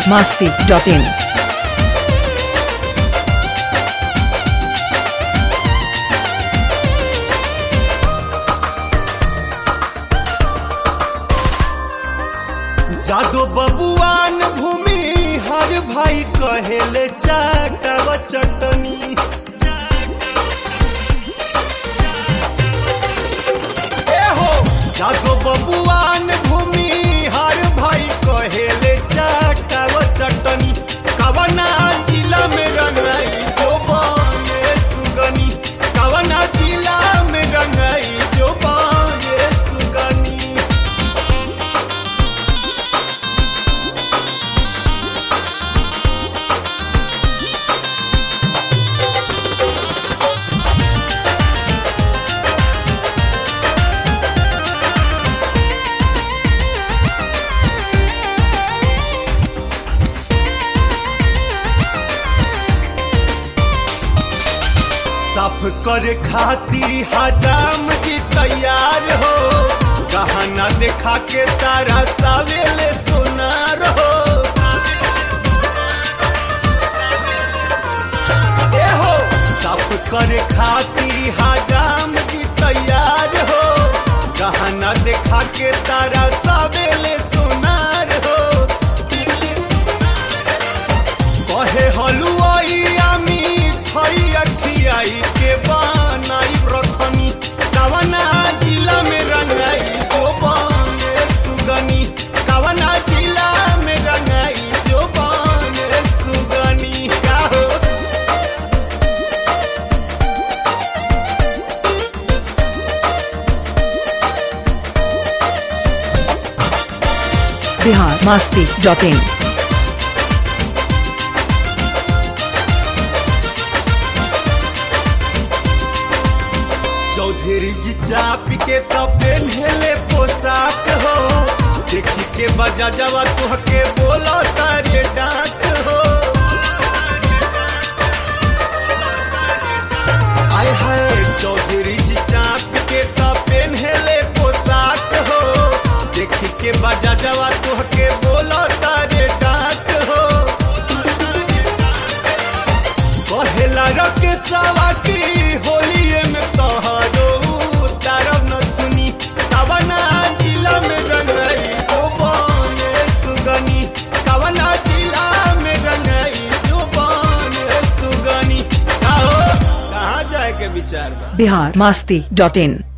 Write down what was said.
masti.in. जादो बबुआन भूमि हर भाई कहेले चाटव चटनी ए हो जादो बबुआन भूमि हर भाई कहेले चाटव चटनी कवना जिला में रंगाई जो बने सुगनी कवना जिला में रंगाई जो बने सुगनी साफ करे खाती हजाम जी तैयार हो गहना देखा के तारा सावेले सोनार हो ए हो साफ करे खाती हजाम जी तैयार हो गहना देखा के तारा सावेले सोनार हो कहे हलुआई आमी खई अखियाई के बनाई रखनी कवना जिला में रंगाई जो बने सुगनी कवना जिला में रंगाई जो बने सुगनी का हो Bihar masti.in. चौधरी जी चाप के तो पेन्हले पोशाक हो देखी के बजा जवा तुहके बोलो तारे डाक हो आय हाय चौधरी जी चाप के तो पेन्हले पोशाक हो देखी के बजा जवा तुहके बोलो तारे डाक हो कहेला रके सवा की होलिए में तोहरो तारब नथुनी कवना जिला में रंगाई जो बने सुगनी कवना जिला में रंगाई जो बने सुगनी कहो कहाँ जाए के विचार बा Bihar masti.in.